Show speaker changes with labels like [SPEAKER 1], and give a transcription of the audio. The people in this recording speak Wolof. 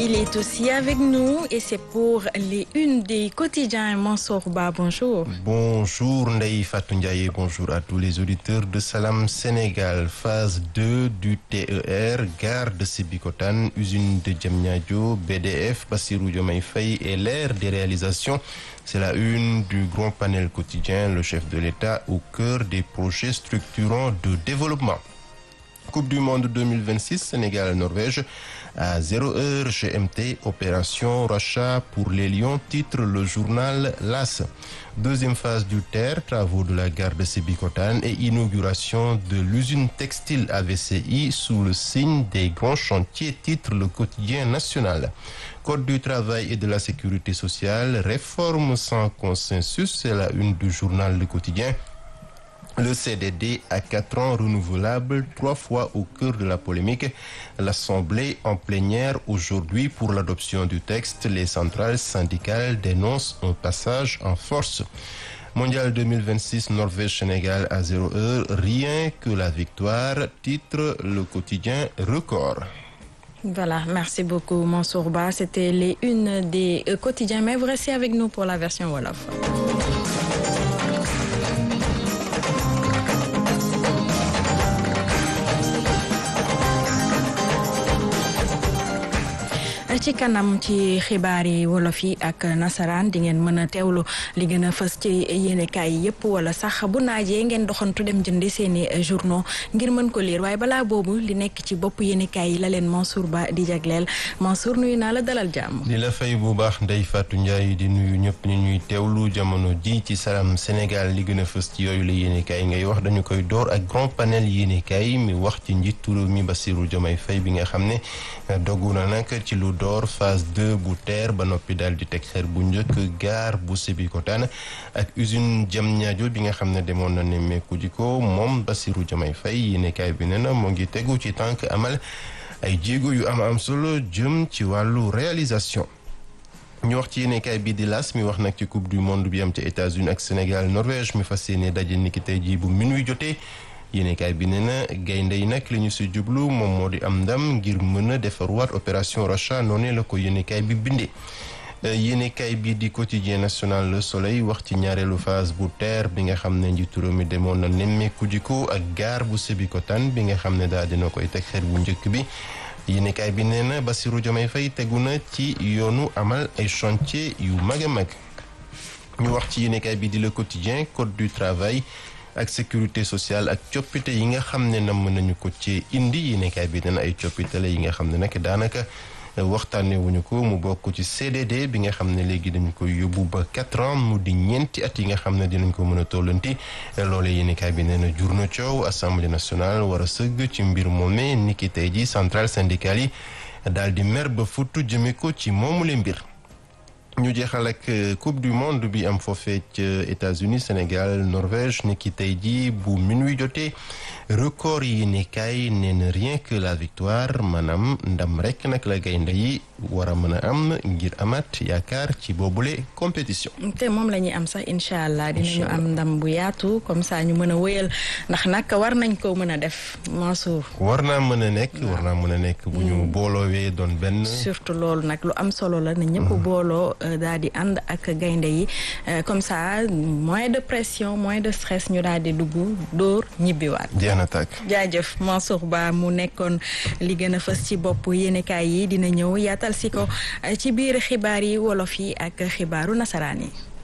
[SPEAKER 1] il est aussi avec nous et c'est pour les unes des quotidiens. Mansour Ba, bonjour.
[SPEAKER 2] Bonjour Ndei Fatou Ndiaye, bonjour à tous les auditeurs de Salam Sénégal. Phase 2 du TER, gare de Sébikotane, usine de Diamniadio, BDF, Bassirou Diomaye Faye et l'ère des réalisations. C'est la une du grand panel quotidien, le chef de l'État au cœur des projets structurants de développement. Coupe du Monde 2026, Sénégal-Norvège à 0 heure GMT, opération rachat pour les Lions, titre le journal LAS. Deuxième phase du TER, travaux de la gare de Sébikotane et inauguration de l'usine textile AVCI sous le signe des grands chantiers, titre le quotidien national. Code du travail et de la sécurité sociale, réforme sans consensus, c'est la une du journal Le Quotidien. Le CDD à quatre ans renouvelable, trois fois au cœur de la polémique. L'Assemblée en plénière aujourd'hui pour l'adoption du texte. Les centrales syndicales dénoncent un passage en force. Mondial 2026, Norvège-Sénégal à 0 heure. Rien que la victoire, titre le quotidien record.
[SPEAKER 1] Voilà, merci beaucoup Mansour Ba. C'était les unes des euh, quotidiens, mais vous restez avec nous pour la version Wolof. ci kanam ci xibaar yi wolof yi ak nasaraan di ngeen mën a teewlu li gën a fës ci yéenekaay yi yëpp wala sax bu naajee ngeen doxantu dem jëndi seeni journaux ngir mën ko lire waaye balaa boobu li nekk ci bopp yéenekaay yi la leen Mansour Ba di jagleel Mansour nuyu naa la dalal jàmm.
[SPEAKER 2] di la fay bu baax Ndeye Fatou Ndiaye di nuyu ñëpp ñu ñuy teewlu jamono ji ci Salam Sénégal li gën a fës ci yooyu la yéenekaay ngay wax dañu koy door ak grand panel yéenekaay mi wax ci njiitu réew mi Bassirou Diomaye Faye bi nga xam ne dogu na nag ci lu door phase 2 bu TER ba noppi daal di teg xeer bu njëkk gaar bu Sébikotane ak usine Diamniadio bi nga xam ne demoon na nemmeeku ji ko moom Bassirou Diomaye Faye yéenekaay bi nee na moo ngi tegu ci tànk amal ay jéego yu am am solo jëm ci wàllu réalisation ñu wax ci yéenekaay bi di las mi wax nag ci coupe du monde bi am ca États-Unis ak Sénégal Norvège mi fas yéene daje niki tey jii bu minuit jotee yéenekaay bi nee na gaynde yi nag li ñu si jublu moom moo di am ndam ngir mën a defarwaat opération rachat noonu la ko yéenekaay bi bindee yéenekaay bi di quotidien national Le Soleil wax ci ñaareelu phase bu TER bi nga xam ne njiitu réew mi demoon na nemmeeku jiko ak gaar bu Sébikotane bi nga xam ne daal dina koy teg xeer bu njëkk bi yéenekaay bi nee na Bassirou Diomaye Faye tegu na ci yoonu amal ay chantier yu mag a mag ñu wax ci yéenekaay bi di Le Quotidien code du travail ak sécurité sociale ak coppite yi nga xam ne nam nañu ko ci indi yéenekaay bi dana ay coppite la yi nga xam ne nag daanaka waxtaanee wuñu ko mu bokk ci CDD bi nga xam ne léegi dañu koy yóbbu ba quatre ans mu di ñeenti at yi nga xam ne dinañ ko mën a tollanti loolee yéenekaay bi nee na jur na coow assemblée nationale war a sëgg ci mbir moomee niki tey ji centrale syndicale yi daal di mer ba futtu jëme ko ci moomule mbir ñu jeexal ak coupe du monde bi am foofee ca États-Unis Sénégal Norvège ni ki tey jii bu minuit jotee record yi ne kaay nee na rien que la victoire maanaam ndam rek nag la gaynde yi war a mën a am ngir amaat yaakaar ci boobule compétition.
[SPEAKER 1] te moom la ñuy am sax incha allah dinañu am ndam bu yaatu comme ça ñu mën a wëyal ndax nag war nañ ko mën a def Mansour.
[SPEAKER 2] war naa mën a nekk war naa mën a nekk bu ñu booloowee doon benn.
[SPEAKER 1] surtout loolu nag lu am solo la na ñëpp booloo. daal di ànd ak gaynde yi comme ça moins de pression moins de stress ñu daal di dugg dóor ñibbiwaat.
[SPEAKER 2] jeex na tàkk.
[SPEAKER 1] jaajëf Mansour Ba mu nekkoon li gën a fës ci bopp yéenekaay yi dina ñëw yaatal si ko ci biir xibaar yi wolof yi ak xibaaru nasaraan yi.